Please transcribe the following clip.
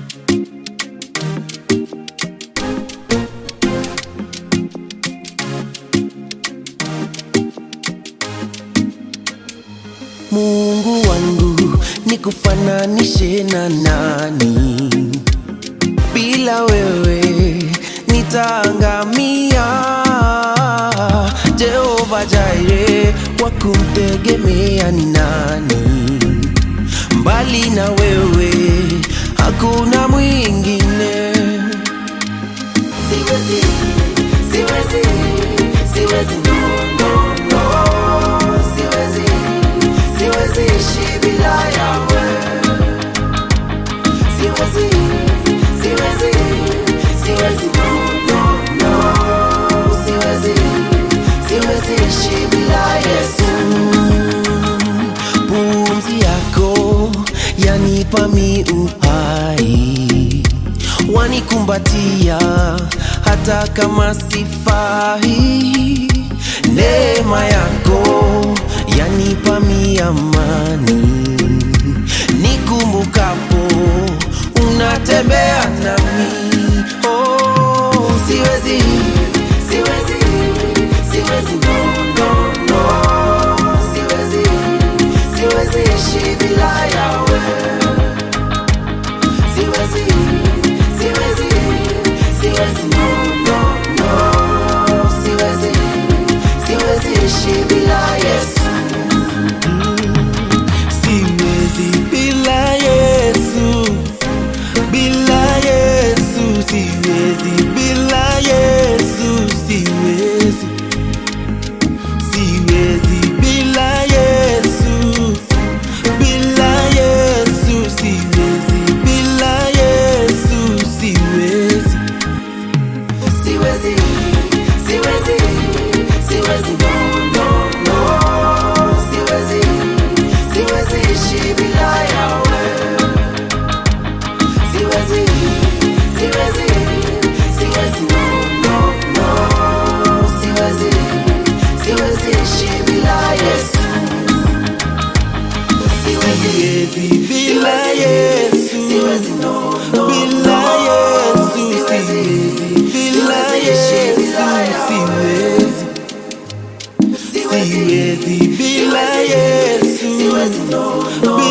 Mungu wangu nikufananishe na nani? Bila wewe nitaangamia. Jehova Jaire, wa kumtegemea ni nani? Mbali na wewe hakuna mwingine. Siwezi, siwezi, siwezi, no, no, no. Siwezi, siwezi ishi bila yawe. Siwezi, siwezi, siwezi, no, no, no. Siwezi, siwezi ishi bila Yesu. Pumzi yako yanipa mi uhai, wanikumbatia hata kama sifai. Neema yako yanipa mi amani, nikumbukapo unatembea nami. Oh, siwezi, siwezi, siwezi, no, no, no. Siwezi, siwezi ishi bila yawe. Siwezi, siwezi, siwezi, no, no, no. Siwezi, siwezi ishi bila Yesu. Siwezi bila Yesu, bila Yesu, siwezi bila Yesu, siwezi, siwezi bila Yesu, bila Yesu, siwezi bila Yesu, siwezi, siwezi, siwezi, siwezi, no, no, no, siwezi, siwezi ishi bila yawe. Siwezi, siwezi, siwezi, no, no, no, siwezi, siwezi ishi bila Yesu. Siwezi bila Yesu, siwezi, no, no, bila Yesu, siwezi bila Yesu, siwezi, siwezi bila Yesu, siwezi, no, no,